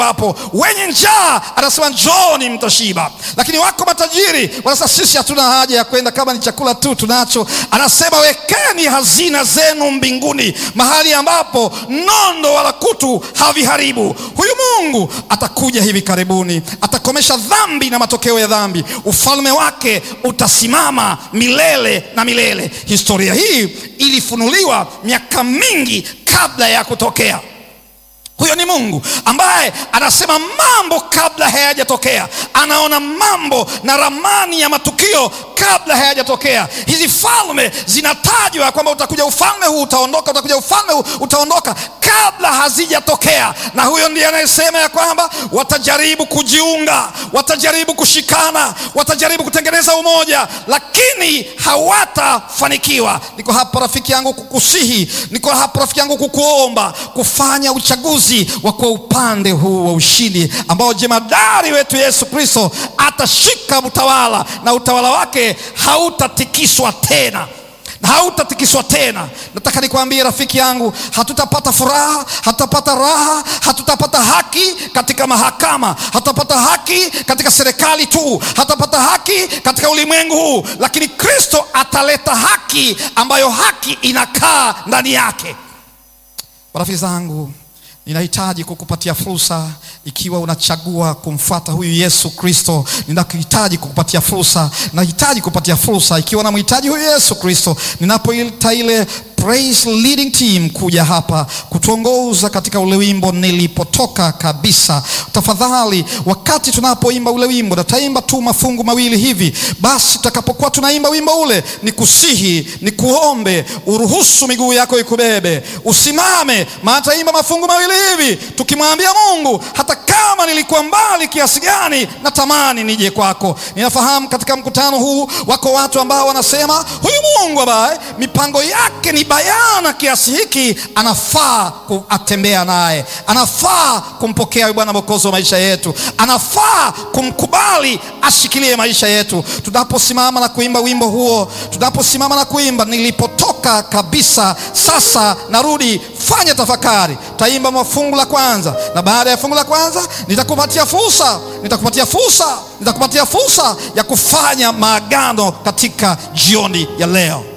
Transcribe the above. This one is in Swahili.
Hapo wenye njaa anasema njooni mtashiba, lakini wako matajiri wanasema sisi hatuna haja ya kwenda, kama ni chakula tu tunacho. Anasema wekeni hazina zenu mbinguni, mahali ambapo nondo wala kutu haviharibu. Huyu Mungu atakuja hivi karibuni, atakomesha dhambi na matokeo ya dhambi. Ufalme wake utasimama milele na milele. Historia hii ilifunuliwa miaka mingi kabla ya kutokea. Huyo ni Mungu ambaye anasema mambo kabla hayajatokea, anaona mambo na ramani ya matukio kabla hayajatokea. Hizi falme zinatajwa kwamba utakuja ufalme huu utaondoka, utakuja ufalme huu utaondoka, kabla hazijatokea. Na huyo ndiye anayesema ya kwamba watajaribu kujiunga, watajaribu kushikana, watajaribu kutengeneza umoja, lakini hawatafanikiwa. Niko hapa rafiki yangu kukusihi, niko hapa rafiki yangu kukuomba kufanya uchaguzi wa kwa upande huu wa ushindi ambao jemadari wetu Yesu Kristo atashika utawala na utawala wake hautatikiswa tena na hautatikiswa tena. Nataka nikwambie rafiki yangu, hatutapata furaha, hatutapata raha, hatutapata haki katika mahakama, hatutapata haki katika serikali tu, hatutapata haki katika ulimwengu huu, lakini Kristo ataleta haki ambayo haki inakaa ndani yake. Rafiki zangu, ninahitaji kukupatia fursa ikiwa unachagua kumfuata huyu Yesu Kristo, ninakuhitaji kukupatia fursa, nahitaji kupatia fursa ikiwa namhitaji huyu Yesu Kristo, ninapoita ile praise leading team kuja hapa kutuongoza katika ule wimbo nilipotoka kabisa. Tafadhali, wakati tunapoimba ule wimbo, nataimba tu mafungu mawili hivi basi. Tutakapokuwa tunaimba wimbo ule, ni kusihi, ni kuombe uruhusu miguu yako ikubebe, usimame, maana taimba mafungu mawili hivi tukimwambia Mungu, hata kama nilikuwa mbali kiasi gani, natamani nije kwako. Ninafahamu katika mkutano huu wako watu ambao wanasema huyu Mungu ambaye mipango yake ni bayana kiasi hiki, anafaa atembea naye, anafaa kumpokea Bwana Mwokozi wa maisha yetu, anafaa kumkubali ashikilie maisha yetu. Tunaposimama na kuimba wimbo huo, tunaposimama na kuimba nilipotoka kabisa, sasa narudi, fanya tafakari. Taimba mafungu la kwanza, na baada ya fungu la kwanza nitakupatia fursa, nitakupatia fursa, nitakupatia fursa ya kufanya maagano katika jioni ya leo.